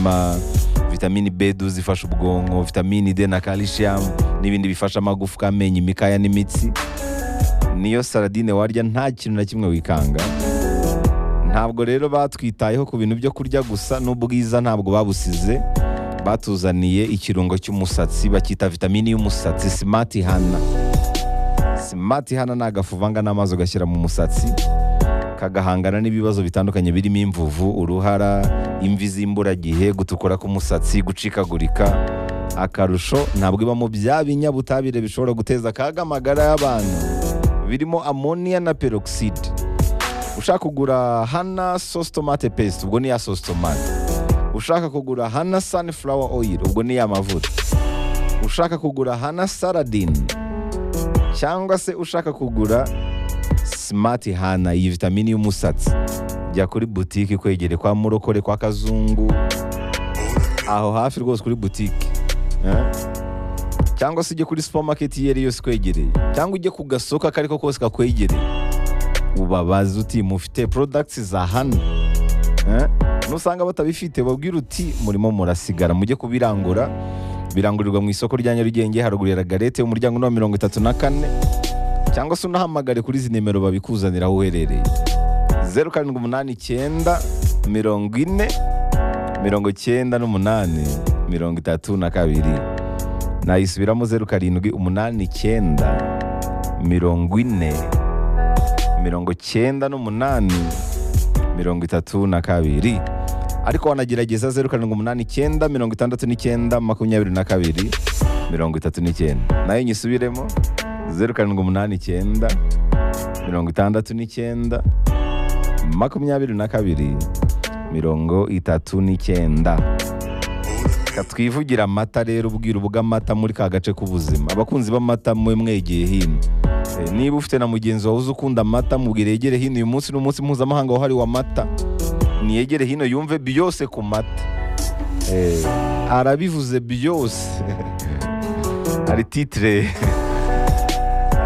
nk'umutima vitamini b zifasha ubwonko vitamini d na calcium n'ibindi bifasha amagufwa amenyo imikaya n'imitsi niyo saladine warya nta kintu na kimwe wikanga ntabwo rero batwitayeho ku bintu byo kurya gusa n'ubwiza ntabwo babusize batuzaniye ikirungo cy'umusatsi bacyita vitamini y'umusatsi simati hana simati hana ni agafu uvanga n'amazi ugashyira mu musatsi kagahangana n'ibibazo bitandukanye birimo imvuvu uruhara imvi z'imburagihe gutukura k'umusatsi gucikagurika akarusho ntabwo ibamo bya binyabutabire bishobora guteza akaga amagara y'abantu birimo amoniya na peroxide ushaka kugura hana sositomate pesite ubwo ni ya sositomate ushaka kugura hana sunflower oil ubwo ni ya mavuta ushaka kugura hana saladine cyangwa se ushaka kugura simati hana iyi vitamini y'umusatsi jya kuri butike ikwegere kwa murokore kwa kazungu aho hafi rwose kuri butike eh? cyangwa se ujye kuri supamaketi iyo ari yose ikwegereye cyangwa ujye ku gasoko ako ko kose kakwegereye ubabaze uti mufite porodagiti za hano eh? nusanga batabifite babwira uti murimo murasigara mujye kubirangura birangurirwa mu isoko rya nyarugenge haruguru ya garete umuryango wa mirongo itatu na kane cyangwa se unahamagare kuri izi nimero babikuzanira aho uherereye zeru karindwi umunani icyenda mirongo ine mirongo icyenda n'umunani mirongo itatu na kabiri nayisubiramo zeru karindwi umunani icyenda mirongo ine mirongo icyenda n'umunani mirongo itatu na kabiri ariko wanagerageza zeru karindwi umunani icyenda mirongo itandatu n'icyenda makumyabiri na kabiri mirongo itatu n'icyenda nayo nyisubiremo zeru karindwi umunani icyenda mirongo itandatu n'icyenda makumyabiri na kabiri mirongo itatu n'icyenda twivugira amata rero ubwira ubw'amata muri ka gace k'ubuzima abakunzi b'amata mwe mwegeye hino niba ufite na mugenzi wawe uzi ukunda amata mubwire yegere hino uyu munsi ni umunsi mpuzamahanga wahariwe amata niyegere hino yumve byose ku mata arabivuze byose hari titire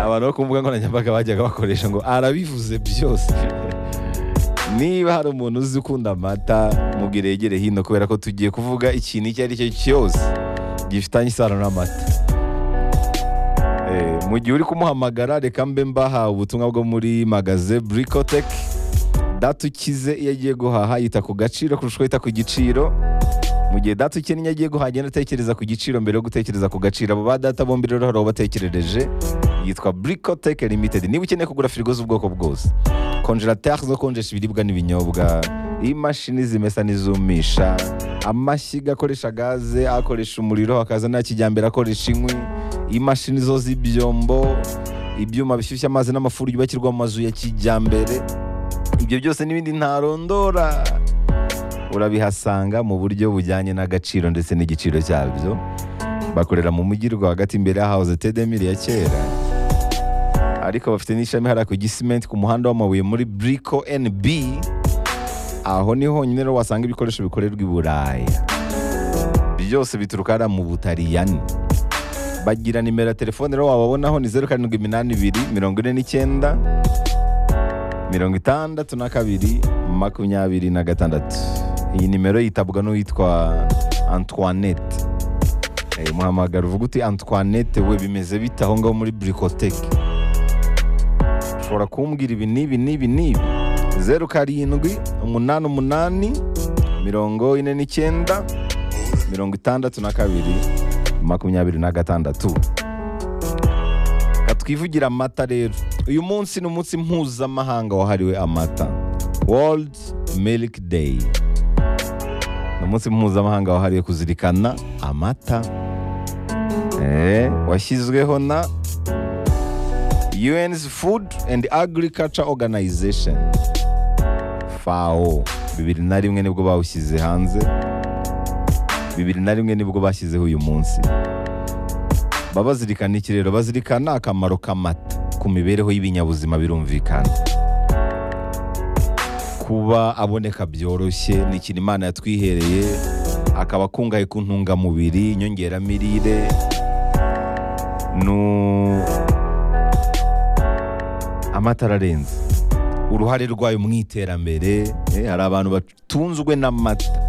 abantu bo ku mbuga nkoranyambaga bajyaga bakoresha ngo arabivuze byose niba hari umuntu uzi ukunda amata mubwire yegere hino kubera ko tugiye kuvuga ikintu icyo ari cyo cyose gifitanye isano n'amata mu gihe uri kumuhamagara reka mbe mbahawe ubutumwa bwo muri magaze burikoteki data ukize iyo agiye guhaha yita ku gaciro kurusha uko yita ku giciro mu gihe data ukennye iyo agiye guhaha agenda atekereza ku giciro mbere yo gutekereza ku gaciro abo ba data bombi rero hari ubatekerereje yitwa buriko teke limitedi niba ukeneye kugura firigo z'ubwoko bwose konjerateri zo konjesha ibiribwa n'ibinyobwa imashini zimesa n'izumisha amashyiga akoresha gaze akoresha umuriro hakaza na kijyambere akoresha inkwi imashini zo z'ibyombo ibyuma bishyushya amazi n'amafuru yubakirwa mu mazu ya kijyambere ibyo byose n'ibindi ntarondora urabihasanga mu buryo bujyanye n'agaciro ndetse n'igiciro cyabyo bakorera mu mujyi rwagati imbere y'ahahoze tedemiri ya kera ariko bafite n'ishami hariya ku gisimenti ku muhanda w'amabuye muri buriko nb aho ni honyine rero wasanga ibikoresho bikorerwa i buraya byose bituruka hariya mu butariyani bagira nimero ya telefone rero wababonaho ni zeru karindwi iminani ibiri mirongo ine n'icyenda mirongo itandatu na kabiri makumyabiri na gatandatu iyi nimero yitabwa n'uwitwa antoinette muhamagara uvuga uti antoinette we bimeze bite aho ngaho muri burikoteke ushobora kumbwira ibi n'ibi n'ibi n'ibi zeru karindwi umunani umunani mirongo ine n'icyenda mirongo itandatu na kabiri makumyabiri na gatandatu twivugira amata rero uyu munsi ni umunsi mpuzamahanga wahariwe amata world milk day ni umunsi mpuzamahanga wahariwe kuzirikana amata washyizweho na un's food and agriculture organization fao bibiri na rimwe nibwo bawushyize hanze bibiri na rimwe nibwo bashyizeho uyu munsi baba bazirikana iki rero bazirikana akamaro k'amata ku mibereho y'ibinyabuzima birumvikana kuba aboneka byoroshye ni ikintu imana yatwihereye akaba akungahaye ku ntungamubiri inyongeramirire amata ararenze uruhare rwayo mu iterambere hari abantu batunzwe n'amata